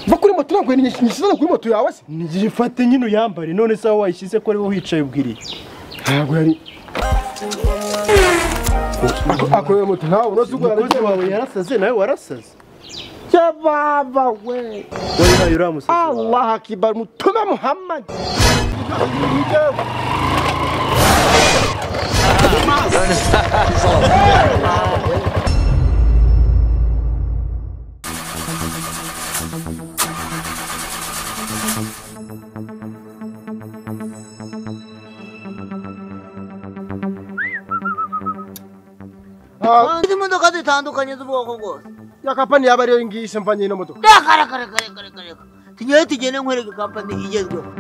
ntabwo nishyize kuri moto yawe se Nigifate nyine uyambare none se aho wayishyize ko ari wowe wicaye ubwiriye ntabwo yari akorera moto ntawe unoze ugura umukozi wawe yarasaze nawe warasaze ya baba we wowe nawe uramusaze allah akibar mutume muhammad izindi modoka zitandukanye z'ubwoko bwose ya kampani yaba ariyo ngiyi se mvanye ino modoka rekarekarekarekarekareka tujyayo tugende nkwereke kampani igezweho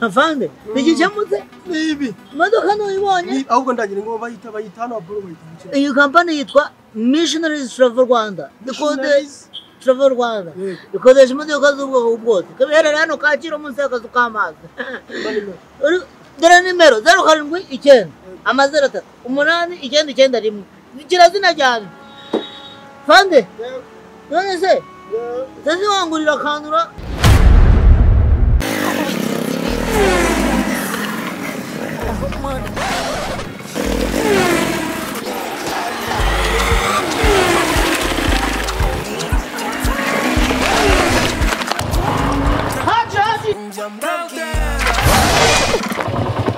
avande ntigikemutse ni ibi imodoka ntuyibonye ahubwo ndagira ngo bayita bayita hano haburo bayita mu kigo. iyi kampani yitwa missionaries travel rwanda ikodesha travel rwanda ikodesha imodoka z'ubwoko bwose ikaba iherereye hano kacyiru munsi y'akazu k'amazi Uri- dore nimero zeru karindwi icyenda amazeru atatu umunani icyenda icyenda rimwe kirazina cyane fande none se utaziwangurira akandura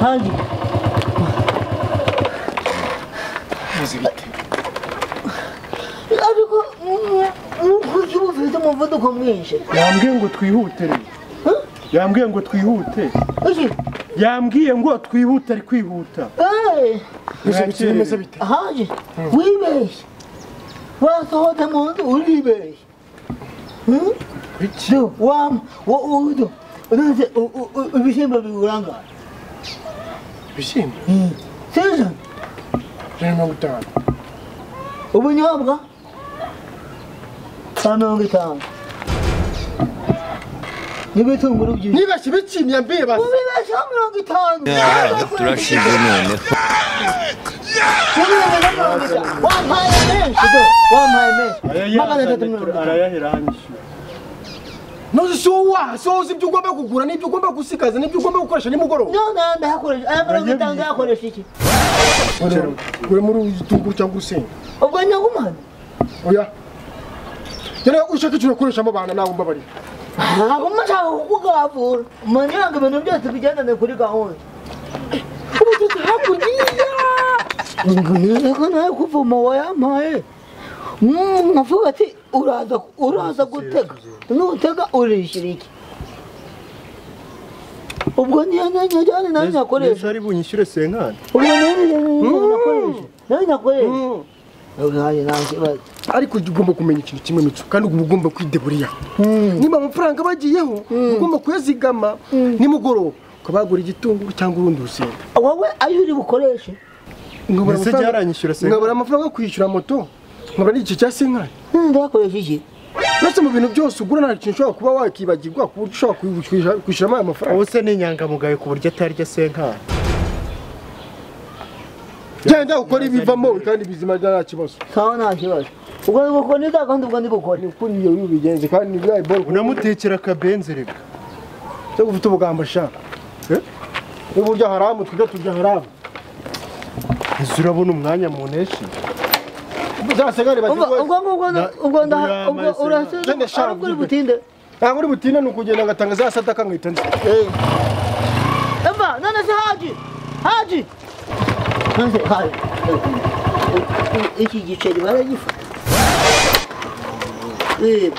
hangi muzi bite ariko nkuko uba ufite umuvuduko mwinshi yambwiye ngo twihute rero yambwiye ngo twihute iki yambwiye ngo twihute ari kwihuta eee muzi bite bimeze bite hangi wibeshye wasohotse mu nzu uribeshye Hmm? iki Do, wam, wo udo. Unaze ibishyimbo biburanga. ibishyimbo Sejo, ijana na mirongo itanu ubunyobwa. Sa mirongo itanu. N'ibitunguru byinshi. nibeshye ibiki myambiye basi Ubibesha mirongo itanu. turashize noneho Ubibesha mirongo itanu. Wampaye menshi do. Wampaye menshi. Magana atatu mirongo itanu. arayahera hanyishyura ntuzi si wowe waha si wowe uzi ibyo ugomba kugura n'ibyo ugomba gusigaza n'ibyo ugomba gukoresha nimugoroba None aya ndahakoresha. Aya mirongo itanu ndayakoresha iki? uri muri igitunguru cyangwa urusenda Ubwo nyagumana. oya rero ushaka icyo urakoreshamo abana nawe mbabarira Ntabwo mushaka kukugavura. Mugira ngo ibintu byose bigendane kuri gahunda. ubu tuzi hakurya niko nawe kuvoma wayampaye nkavuga ati uraza uraza gutega nutega urishyura iki ubwo niyo najyane nawe neza nyakoresha ari bunyishyure senkani ubwo nawe nakoresha nawe nakoresha ubwanjye nta kibazo ariko ujya ugomba kumenya ikintu kimwe mico kandi uba ugomba kwideburiya niba amafaranga bagiyeho ugomba kuyazigama nimugoroba ukaba wagura igitunguru cyangwa urundi rusenda wowe ayo uri bukoreshe nkabura Ese amafaranga- byaranyishyura se? nkabura amafaranga yo kwishyura moto nkabura n'igice cya senkani ndayakoresha iki uretse mu bintu byose ugura nta kintu ushobora kuba wakibagirwa ku buryo ushobora kwishyura- kwishyuramo aya mafaranga wowe se ni inyangamugayo ku buryo atarya senkani genda ukora ibivamo kandi bizima nta kibazo kawa nta kibazo ubwo nibukore neza kandi ubwo nibukore kuri iyo bigenze kandi ni bwa iboro unamutekera akabenzi reka cyo gufite ubugambo ashaka niba urya haramu tujya turya haramu ese urabona umwanya muneshi za senkani ubwo bazigoye ubwo ngubwo ubwo ndaha ubwo urasubiza Genda shaka ariko uri ubyibuke. butinde ntabwo uri butinde ni ukugenda ngatanga za sadaka nkahita nzi Emba, none se haji haji none se haji iki giceri baragifata reba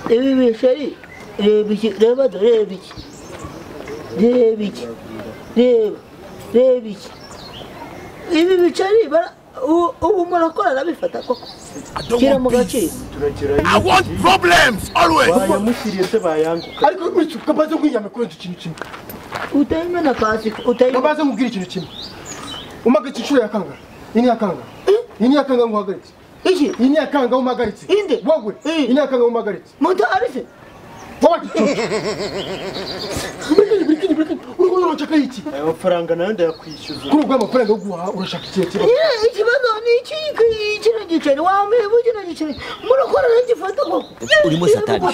reba ibi biceri reba iki reba do reba iki reba iki reba reba iki ibi biceri bara ubu- ubu murakora arabifata koko shyira mu gaciro I want problems always. bayamushyiriye se bayanguka ariko mico kabaze nkwinyame kurenza ikintu kimwe utayimena kasika utayimena kabaze nkubwire ikintu kimwe umagaritse inshuro ya kangahe iyi ni iya kangahe iyi ni iya kangahe nguhagaritse iki iyi ni iya kangahe umagaritse Inde. wowe Eh. iyi ni iya kangahe umagaritse motari se wowe gicucu burikini burikini burikini uriko urashaka iki aya mafaranga nayo ndayakwishyuza kuri ubwo amafaranga yo guhaha urashaka ikihe kibazo Nyine ikibazo ni iki iki- kino giceri wamwibwa kino giceri murakora ntagifata koko urimo satani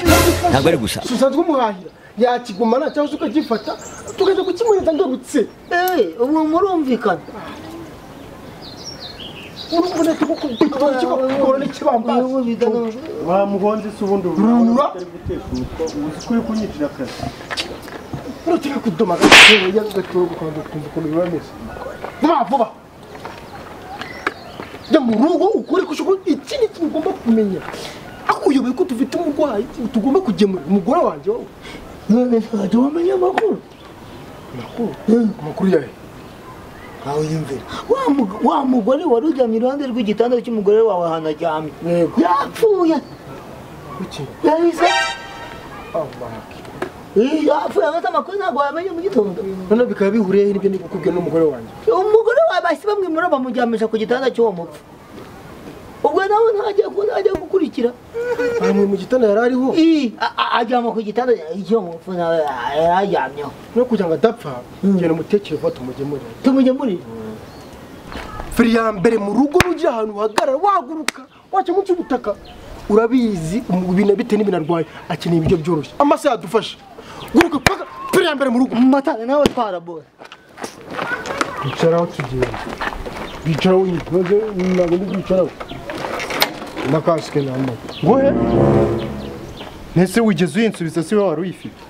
ntabwo ari gusa si usanzwe umuhahira yakigumana cyangwa se ukagifata tukaza kukimuhereza ngarutse Eh, ubu murumvikana urubona ko kubikora n'ikibambasi ubu bigaragara wamuhonze se ubundi Rura. utari guteka umutwa uzi ko uri kunyicira akazi urutega kudoma agatebo yagatora gukomeza kumva ukuntu biba bimeze vuba vuba jya mu rugo ukore ko ushobora iki ni ikintu ugomba kumenya aho uyoboye ko dufite umurwayi tugomba kugemura umugore wanjye wowe none ntabwo wamenya amakuru amakuru amakuru yawe ntawe yumvira wa mug- wa mugore wari uryamye iruhande rw'igitanda cy'umugore wawe ahantu aryamye Yego. yapfuye kuki yahise abaki Eh, yapfuye agata amakuru ntabwo wamenya mu gitondo none bikaba bihuriye he n'ibyo ndi kukubwira n'umugore wanjye umugore wawe bahise bamwimura bamuryamisha ku gitanda cy'uwo mupfu ubwo nawe ntajya ku- ntajya gukurikira ahantu mu gitanda yari ariho Ii, a- a- aryama ku gitanda cy'uwo mupfu nawe a- yari aryamyeho no kugira ngo adapfa genda umutekere vuba tumugemurire tumugemurire feri ya mbere mu rugo rugira ahantu uhagarara wahaguruka wacyo munsi y'ubutaka urabizi umu- ibintu bitewe n'ibintu arwaye akeneye ibiryo byoroshye amasaha yadufasha guruka paka feri ya mbere mu rugo matana nawe twarabora bicaraho tugenda bicaraho nyine maze ntabwo ndi kwicaraho na kasike nambaye wowe ntese wigeze uyinsubiza se wari uyifite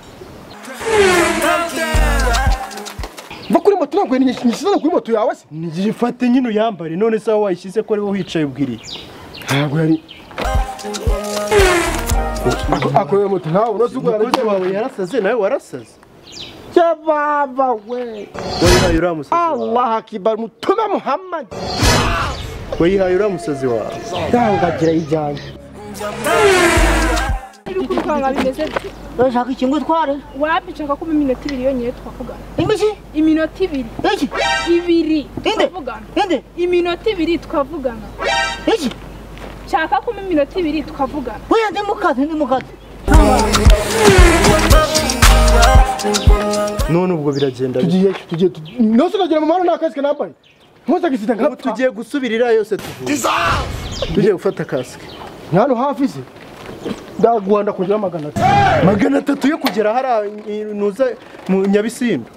va kuri moto ntabwo nishyizana kuri moto yawe se nigifate nyine uyambare none se aho wayishyize ko ari wowe wicaye ubwiriye ntabwo yari akorera moto ntawe unoze ugura umukozi wawe yarasaze nawe warasaze cyababa we wayihaye uriya musazi wawe allah akibar mutume muhammad wayihaye uriya musazi wawe ndangagira ijyanye ariko urwanga bimeze byo urashaka ikingo utware wapi nshaka ko mu minota ibiri yonyine twavugana imiki iminota ibiri iki ibiri inde twavugana inde iminota ibiri twavugana iki nshaka ko mu minota ibiri twavugana oya ndi mukate ndi mukate none ubwo biragenda bite? tugiye tugiye tugiye nose ukagera mu muhanda nta kasike nambaye nkuze agisida ubu nkapfa tugiye gusubirira yose tuvuye Dissolve! tugiye gufata kasike ni hano hafi se ndaguhanda kongera magana atatu magana atatu yo kugera hariya ntuza mu nyabisindu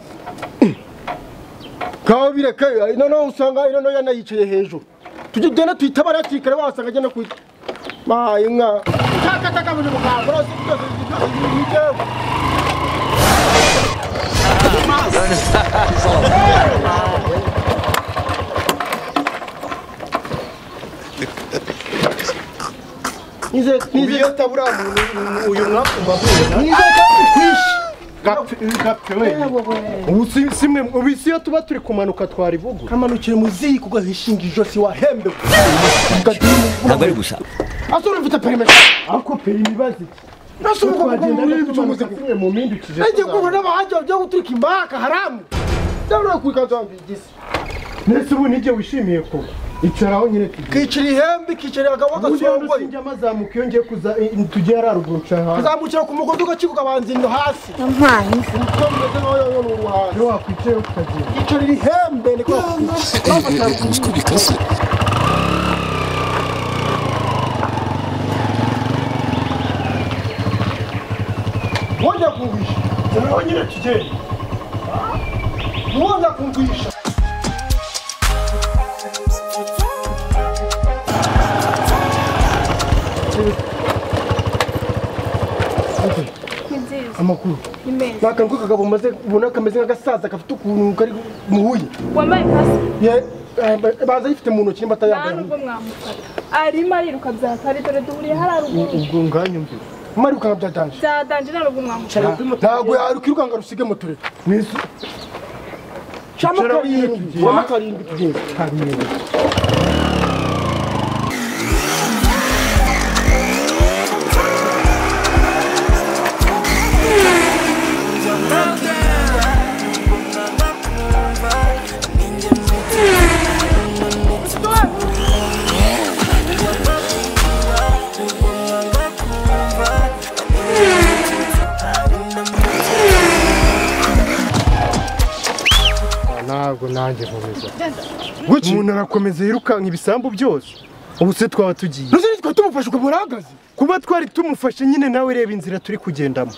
kawe bireke noneho usanga ino noya nayicaye hejuru tujye ugenda tuyitabare hakikare wasanga agenda kuyi mahaye inka cyakataka buri mukambura nizeye nizeye ubiyota buriya muntu uyu mwapfumba ahuye nizeye kwishe gapfe wenyine ubu si si mwe ubu isi iyo tuba turi kumanuka twarivugura kamanukire mu ziko ugahishinga ijosi wahembewe Ugadini- ntabwo ari gusa asura mfite perimeta ariko perimi ibaze nasi ubwo twagenda muri tumanuka by'umuze tumwe mu mpindukije nagiye guhura n'abahajya byo guturika imbaka haramu cyangwa kubikanza wambaye igisi ndetse ubu nijye wishimiye ko icaraho nyine tugiye kicira ihembe kicira abagabo ubundi bagasongoye sinjya mazamuka iyo ngiye kuza tujye hararuguru nshaka hanze kuzamukira ku mugozi ugacika ukabanza ino hasi uko bimeze naho yoyo ni uruhande iyo wakwicaye ukagenda kicira iri hembe ni ko uzi ko bikase wongera kumvisha noneho nyine tugenda wongera kumvisha ni nziza amakuru ni meza ni akantu k'akagabo maze ubona kameze nk'agasaza gafite ukuntu kari muhuye wambaye kasike Ye- eh, baza yifite mu ntoki niba nta atayambaye nubwo mwamufata arimo ariruka byatari dore duhuriye hariya ruguru ubwo nganyumvira mari ukanga byadanje byadanje nta nubwo mwamufata ntabwo yakwirukanka rusige mu turere mwese camo Icara karindwi tugiye. camo karindwi tugiye karindwi umuntu arakomeza yirukanka ibisambu byose ubu se twaba tugiye Ruzi nitwa tumufashe ukaba urahagaze. kuba twari tumufashe nyine nawe reba inzira turi kugendamo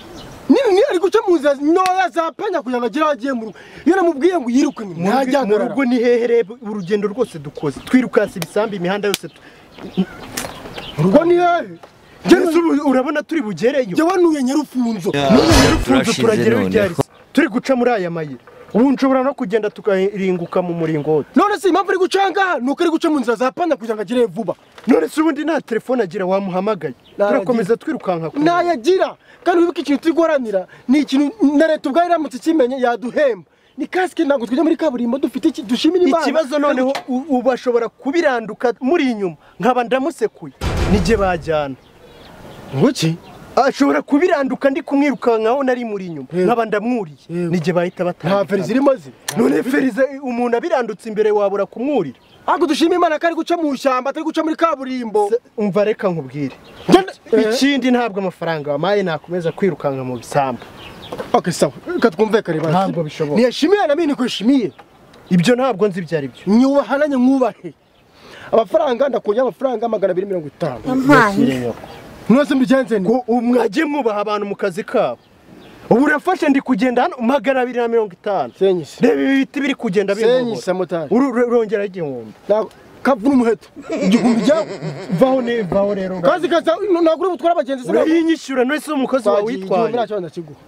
Nini ni ari guca mu nzira ntoya za panya kugira ngo agere aho agiye mu rugo. Iyo namubwiye ngo yiruke ngo Mu rugo- ntajya mu rugo ni hehe reba urugendo rwose dukoze twirukanse ibisambu imihanda yose tu- mu rugo ni hehe? Yesu, ubu urabona turi bugereyo Jyewe nuye nyarufunzo. Turafunze turashize turageraho ibyo ari noneho byo. turi guca muri aya mayira ubu nshobora no kugenda tukaringuka mu muringoti None se impamvu ari guca ngaha ni uko ari guca mu nzira za panya kugira ngo agere vuba. none se ubundi nta telefone agira wamuhamagaye Ntayagira. turakomeza twirukanka kure. ntayagira kandi wibuke ikintu turi guharanira ni ikintu na leta ubwayo iramutse ikimenye yaduhemba ni kasike ntabwo tujya muri kaburimbo dufite iki dushimira imana ikibazo noneho u- ubu ashobora kubiranduka muri inyuma nkaba ndamusekuye nijye bajyana ngoki ashobora kubiranduka ndi kumwirukankaho nari muri inyuma nkaba ndamwuriye nijye bahita nta feri batandukana zirimo ze none ferize umuntu abirandutse imbere wabura kumwurira ntabwo dushima imana ko ari guca mu ishyamba atari guca muri kaburimbo Se- umva reka nkubwire ikindi ntabwo amafaranga wampaye nakomeza kwirukanka mu bisambu ok sawa reka twumvikane basi Ntabwo bishoboka. ntiyashimiye na mimi ntikwishimiye ibyo ntabwo nzi ibyo ari byo nyubahananye mwubahe amafaranga ndakonye amafaranga magana abiri mirongo itanu mwese mbigenze nti Ngo mwajye mwubaha abantu mu kazi kabo ubu urafashe ndi kugenda hano magana abiri na mirongo itanu senyise reba ibi biti biri kugenda senyise binkobora motari Uru- uru- urongera igihumbi Ntabwo- kavuna umuheto igihumbi cyawe vaho ni vaho rero kazi kaza ntabwo uri butware abagenzi se ntabwo- urayinyishyura wese umukozi wawe igihumbi witwaye nacyo ndakiguha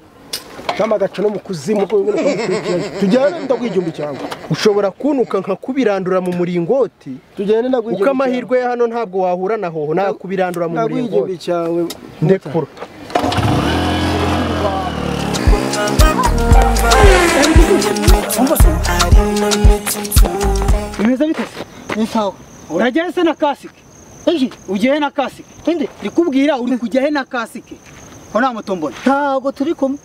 cyangwa agaca no mu kuzimu ko bimwe ukamukurikiranye tujyane ndaguha igihumbi cyawe ushobora kuntuka nkakubirandura mu muringoti tujyane ndaguha uko amahirwe ya hano ntabwo wahura na hoho nakubirandura mu ndaguha igihumbi muringoti cyawe ndekura bimeze bite se ni sawa urajyayo se na kasike iki ujyayo na kasike inde ndikubwira uri kujyayo na kasike ko nta moto mbona ntabwo turi kumwe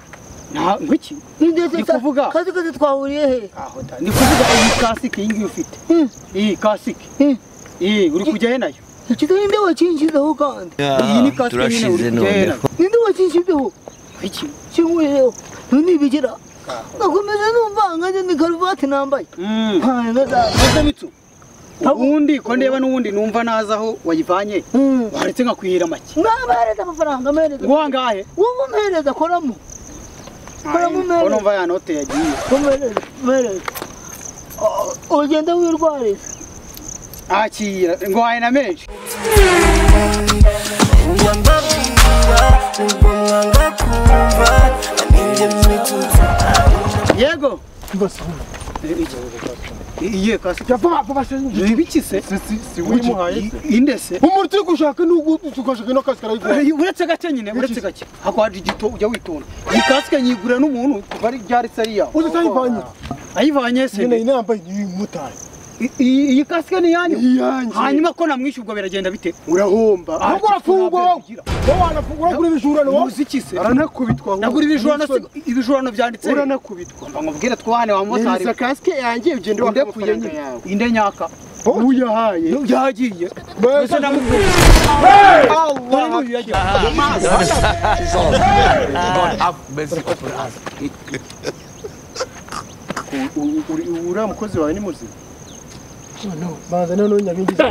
nta ngwiki Ndi kuvuga. kazi kazi twahuriye he aho da ndi kuvuga iyi kasike iyi ngiyi ufite Hmm, iyi kasike hmm. iyi uri kujyayo nayo ikito ninde wakinshyizeho kandi iyi ni kasike nyine turashize uri kujyayo noneho nayo ninde wakinshyizeho ngwiki kinguyeho ntibigira nakomeza numva nkanjye ni karuvati nambaye Mm. nkanjye Ese bitu ubundi ko ndeba n'ubundi numva naza aho wayivanye waretse nkakwihira make mwamuhereza amafaranga mpereza ngo wangahe wowe umuhereza koramo koramo ko umuhereza numva ya note yagiye umuhereza umuhereza ugenda wirwariza akira ngo wahe na menshi yego iyihe kasike vuba vuba senyise ni ibiki se si wimuhaye se inde se umuntu uri gushaka n'ubwo ugashaka ino kasike arayigura Eh, uretse gake nyine uretse gake hako haje igito ujya witonda iyi kasike nyigurira n'umuntu kuva ari ryaritse ari iyawe uzi utayivanye ayivanye se nyine iyi nambaye ni iy'umumotari I- i- iyi kasike ni iyanyu iyanjye hanyuma ko namwishyura ubwo biragenda bite urahomba Ah, ahubwo urafungwa wowe wowe wanafungwa uragura ibijura ni wowe umuziki se aranakubitwa nagura ibijurano se ibijurano byanditse uranakubitwa ngo nkubwire twahane wa motari neza kasike yanjye ugende inde kuye wakamufaranga yawe inde nyaka uyahaye yagiye Mbese mbese namubwiye Allah. dore n'uyu yagiye God have mercy upon us. uriya mukozi wawe ni muzima banza noneho nyabingiza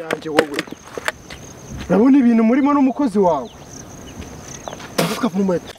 yanjye wowe urabona ibintu murimo n'umukozi wawe agutwa ku muheto